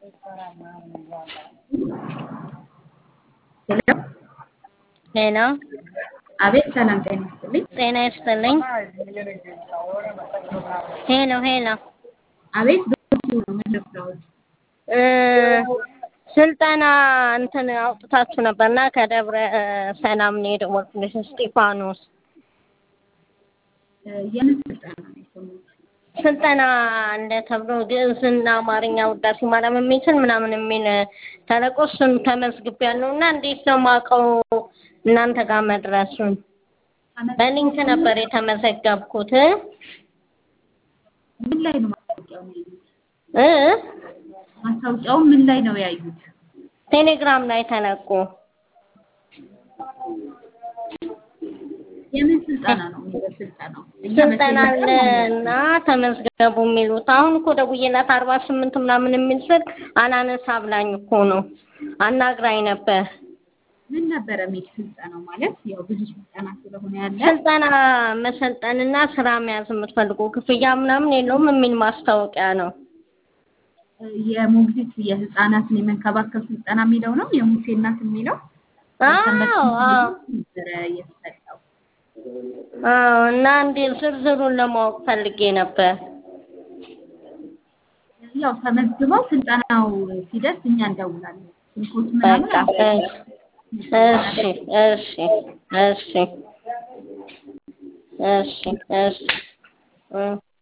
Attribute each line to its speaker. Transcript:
Speaker 1: ሄሎ
Speaker 2: አቤት ሰላም ጤና ይስጥልኝ።
Speaker 1: ጤና ይስጥልኝ። ሄሎ ሄሎ
Speaker 2: አቤት በሱ ነው የምንረዳዎት?
Speaker 1: እ ስልጠና እንትን አውጥታችሁ ነበርና ከደብረ ሰላም ነው የደወልኩልሽ እስጢፋኖስ
Speaker 2: እ የምን ስልጠና ነው የሰሙት?
Speaker 1: ስልጠና እንደ ተብሎ ግዕዝና አማርኛ ውዳሴ ማርያም የሚችል ምናምን የሚል ተለቆ እሱን ተመዝግቤያለሁ እና እንዴት ነው የማውቀው እናንተ ጋር መድረሱን? በሊንክ ነበር የተመዘገብኩት
Speaker 2: ምን ላይ ነው ማስታወቂያውን ያዩት?
Speaker 1: እ
Speaker 2: ማስታወቂያውን ምን ላይ ነው ያዩት?
Speaker 1: ቴሌግራም ላይ ተለቆ
Speaker 2: የምን ስልጠና ነው የሚለው ስልጠናው? እኛ
Speaker 1: ስልጠና
Speaker 2: በቴሌግራም
Speaker 1: አለና ተመዝገቡ የሚሉት አሁን እኮ ደውዬላት አርባ ስምንት ምናምን የሚል ስልክ አላነሳ ብላኝ እኮ ነው አናግራኝ ነበር።
Speaker 2: ምን ነበረ የሚል ስልጠናው ማለት ያው ብዙ ስልጠና ስለሆነ ያለ
Speaker 1: ስልጠና መሰልጠንና ስራ መያዝ የምትፈልጉ ክፍያ ምናምን የለውም የሚል ማስታወቂያ ነው።
Speaker 2: እ የሞግዚት የህፃናትን የመንከባከብ ስልጠና የሚለው ነው የሙሴ እናት የሚለው
Speaker 1: አዎ አዎ
Speaker 2: ነበረ የተሰጠው።
Speaker 1: አዎ እና እንዴ ዝርዝሩን ለማወቅ ፈልጌ ነበር።
Speaker 2: ያው ተመዝግበው ስልጠናው ሲደርስ እኛ እንደውላለን። ስልኮች ምናምን
Speaker 1: በቃ
Speaker 2: አለ
Speaker 1: እሺ እሺ እሺ እሺ እሺ እሺ እ